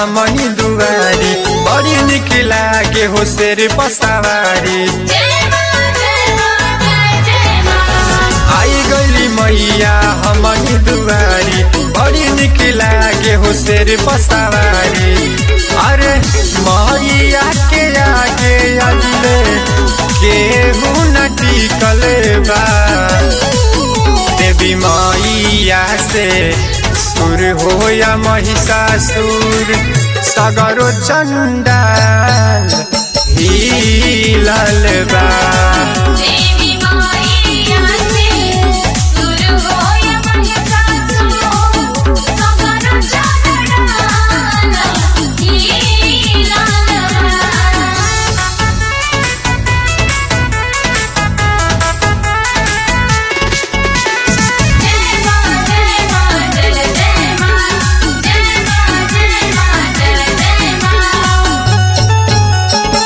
हमनी दुआरी बड़ी निक लागे हो शेर पसावारी आई गली मैया हमनी दुआरी बड़ी निक लागे हो शेर पसावारी अरे मैया के आगे अजले केहू न टिकल बा देवी मैया से सुर हो या महिषासुर सगरो चंडाल हिलल बा देवी माईया से सुर होय महिषासुर सगर चढ़ाल हीलाल जय मां जय मां जय जय मां जय मां जय मां जय जय मां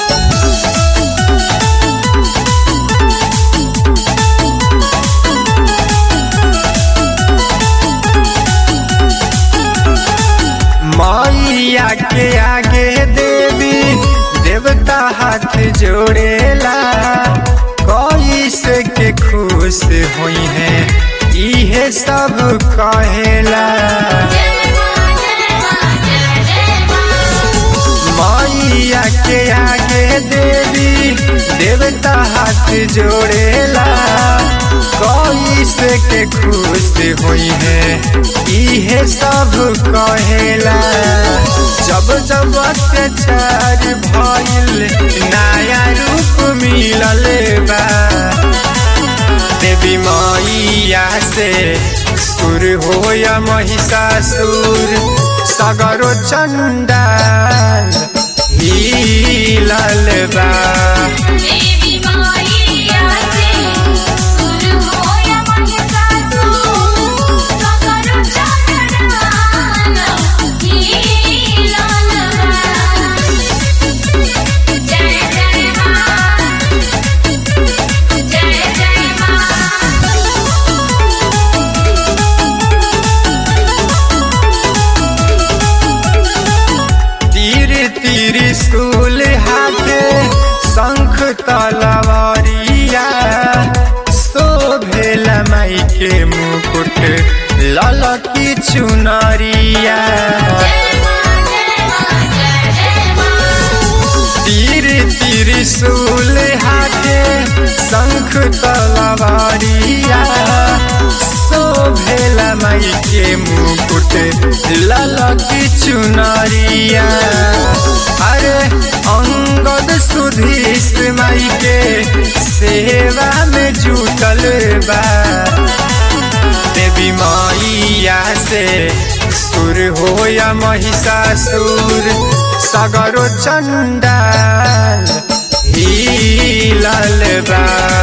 मैया के आगे देवी देवता हाथ जोड़ेला कोई से के खुश हुई है इहे सब कहेला जय मां जय मां जय जय मां मैया के आगे देवी देवता हाथ जोड़ेला कोई से के खुश हुई है इहे सब कहेला जब जब अत्याचार भइल नया रूप मिलल बा देवी मैया से सुर हो या महिषासुर सगरो चंडाल हिलल बा देवी माईया से सुर होय महिषासुर सगर चढ़ाल हीलाल जय जय मां जय जय तीर तीर स्कूल हाथे शंख तलवारिया शोभेल माई के मुकुट ललकी चुनरिया तीर तीर सूल हाथे शंख तलवारिया शोभेल माई के मुकुट ललकी चुनरिया अरे अंगद सुधीश माई के सेवा में जुटल बा देवी मैया से सुर हो या महिषासुर सगरो चंडाल हिलल बा